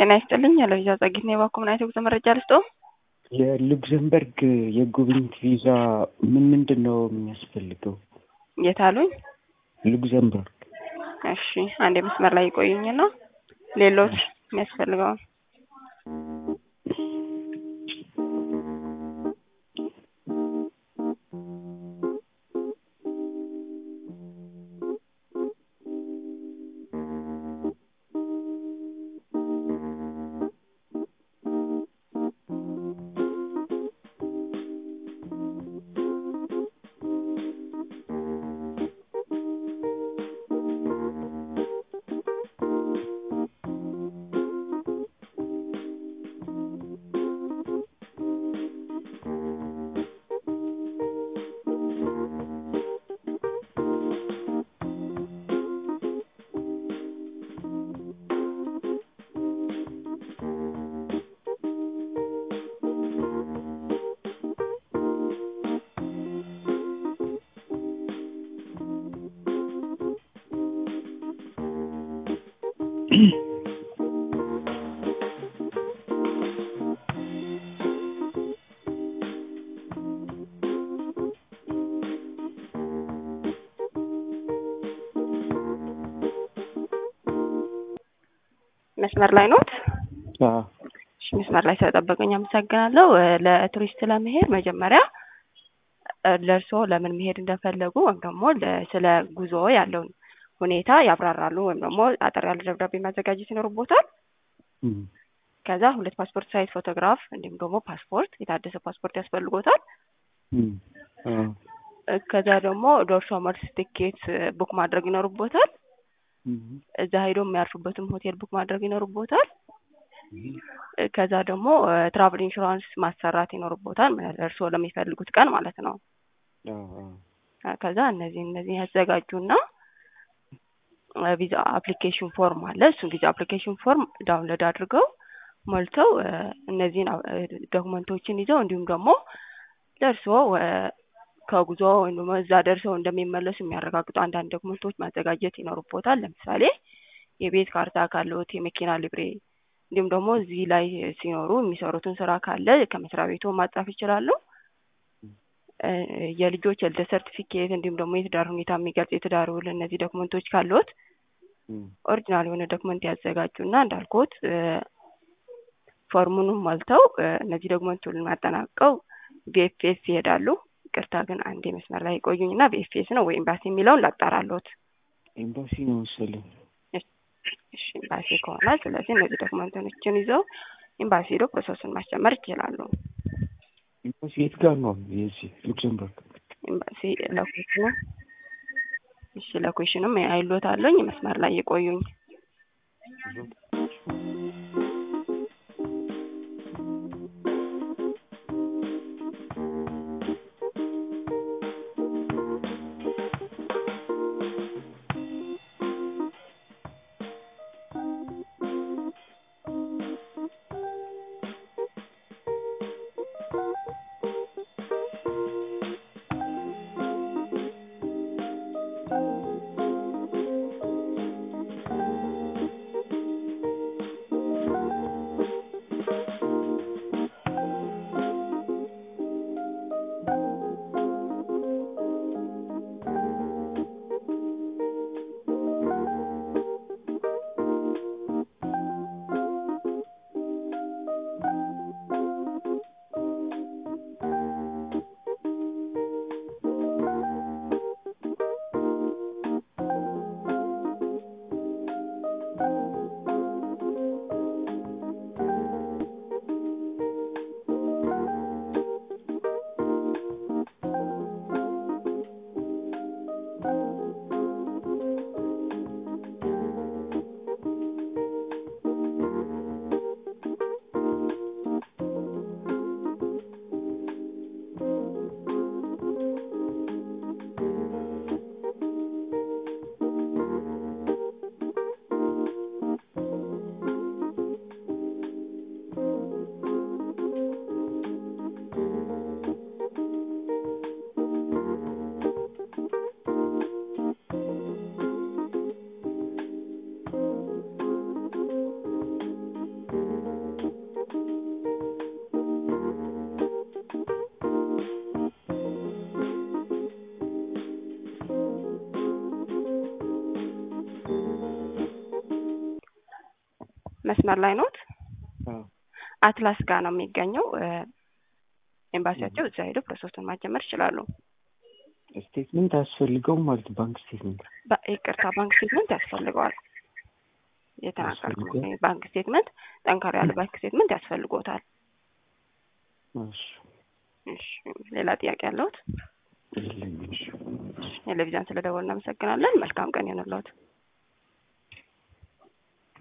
ጤና ይስጥልኝ። ያለቪዛ ጸጊት ነው የባኮ ምናይት የጉዞ መረጃ ልስጦ። የሉክዘምበርግ የጉብኝት ቪዛ ምን ምንድን ነው የሚያስፈልገው? የት አሉኝ? ሉክዘምበርግ። እሺ አንድ መስመር ላይ ይቆዩኝና ሌሎች የሚያስፈልገውን መስመር ላይ ኖት? እሺ መስመር ላይ ስለጠበቀኝ አመሰግናለሁ። ለቱሪስት ለመሄድ መጀመሪያ ለእርስዎ ለምን መሄድ እንደፈለጉ ወይም ደግሞ ስለ ጉዞ ያለውን ሁኔታ ያብራራሉ ወይም ደግሞ አጠር ያለ ደብዳቤ ማዘጋጀት ይኖርቦታል። ከዛ ሁለት ፓስፖርት ሳይዝ ፎቶግራፍ እንዲሁም ደግሞ ፓስፖርት የታደሰ ፓስፖርት ያስፈልጎታል። ከዛ ደግሞ ዶርሶ መልስ ትኬት ቡክ ማድረግ ይኖርቦታል። እዛ ሄዶ የሚያርፉበትም ሆቴል ቡክ ማድረግ ይኖርቦታል። ከዛ ደግሞ ትራቭል ኢንሹራንስ ማሰራት ይኖርቦታል እርስዎ ለሚፈልጉት ቀን ማለት ነው። ከዛ እነዚህ እነዚህ ያዘጋጁና ቪዛ አፕሊኬሽን ፎርም አለ። እሱን ቪዛ አፕሊኬሽን ፎርም ዳውንሎድ አድርገው ሞልተው እነዚህን ዶክመንቶችን ይዘው እንዲሁም ደግሞ ለእርስዎ ከጉዞ ወይም ደግሞ እዛ ደርሰው እንደሚመለሱ የሚያረጋግጡ አንዳንድ ዶክመንቶች ማዘጋጀት ይኖርቦታል። ለምሳሌ የቤት ካርታ ካለዎት፣ የመኪና ሊብሬ እንዲሁም ደግሞ እዚህ ላይ ሲኖሩ የሚሰሩትን ስራ ካለ ከመስሪያ ቤቱ ማጻፍ ይችላሉ። የልጆች የልደት ሰርቲፊኬት እንዲሁም ደግሞ የትዳር ሁኔታ የሚገልጽ የትዳር ውል፣ እነዚህ ዶክመንቶች ካለዎት ኦሪጂናል የሆነ ዶክመንት ያዘጋጁና እንዳልኩት ፎርሙንም ሞልተው እነዚህ ዶክመንቱን አጠናቀው ቪኤፍኤስ ይሄዳሉ። ይቅርታ ግን አንድ መስመር ላይ ቆዩኝና ቪኤፍኤስ ነው ወይ ኤምባሲ የሚለውን ላጣራሎት። ኤምባሲ ነው መሰለኝ። እሺ ኤምባሲ ከሆነ ስለዚህ እነዚህ ዶክመንቶችን ይዘው ኤምባሲ ሄዶ ፕሮሰሱን ማስጀመር ይችላሉ። ኤምባሲ የት ጋር ነው? የዚህ ሉክሰምበርግ ኤምባሲ ለኩሽኑ እሺ ለኩሽንም አይሎት አለኝ መስመር ላይ የቆዩኝ መስመር ላይ ኖት? አዎ አትላስ ጋር ነው የሚገኘው እ ኤምባሲያቸው እዛ ሄደው ፕሮሰሱን ማጀመር ይችላሉ። ስቴትመንት አያስፈልገውም ማለት ነው። ባንክ ስቴትመንት ባ- ይቅርታ ባንክ ስቴትመንት ያስፈልገዋል። የተናገርኩት ያስፈልጋል? ባንክ ስቴትመንት ጠንካራ ያለ ባንክ ስቴትመንት ያስፈልጎታል። እሺ እሺ ሌላ ጥያቄ ያለሁት? የለኝም። እሺ ቴሌቪዥን ስለደወልን እናመሰግናለን። መልካም ቀን ይሁንልዎት።